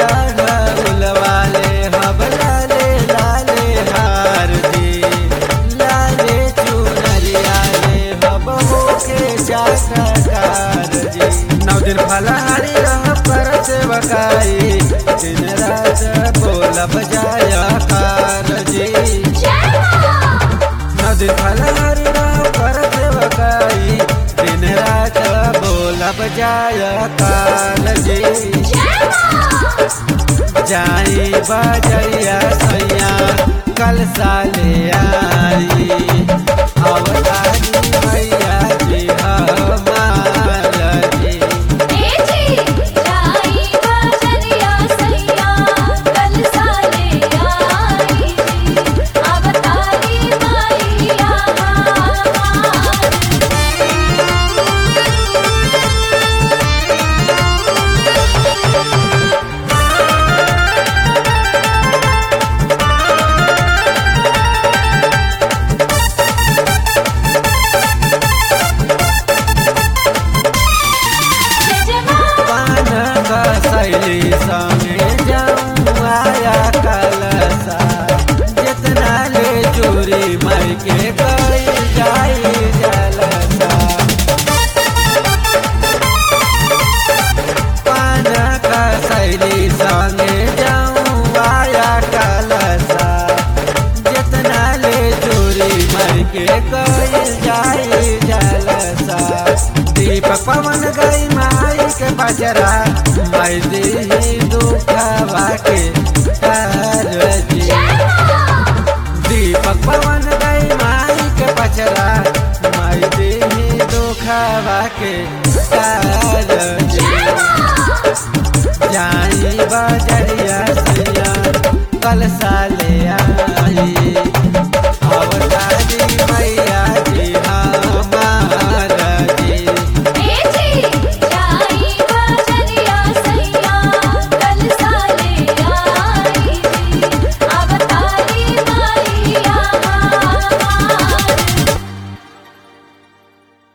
वाले हब लाले लाले हार जी लाले चुनरिया ले हब होके जाकर जी नौ दिन फलहारी रह पर सेवकाई दिन रात बोलब जाया कार जी नौ दिन फलहारी रह पर सेवकाई दिन रात बोलब जाया कार जी जाई बजरिया सैया कल साले आई अवतारी मैया जी हमार जी पान कसैली संगे जाऊँ आया कलसा जितना ले चोरी माई के गई जाई जलसा पान कसैली संगे जाऊँ आया कलसा जितना ले चोरी माई के गई जाई जलसा दीपक पवन गई माई के बजरा माई दी दुखवा के कारजी दीपक पवन गई माई के बजरा माई दी दुखवा के कारजी जाई बजरिया सैया कल साले आ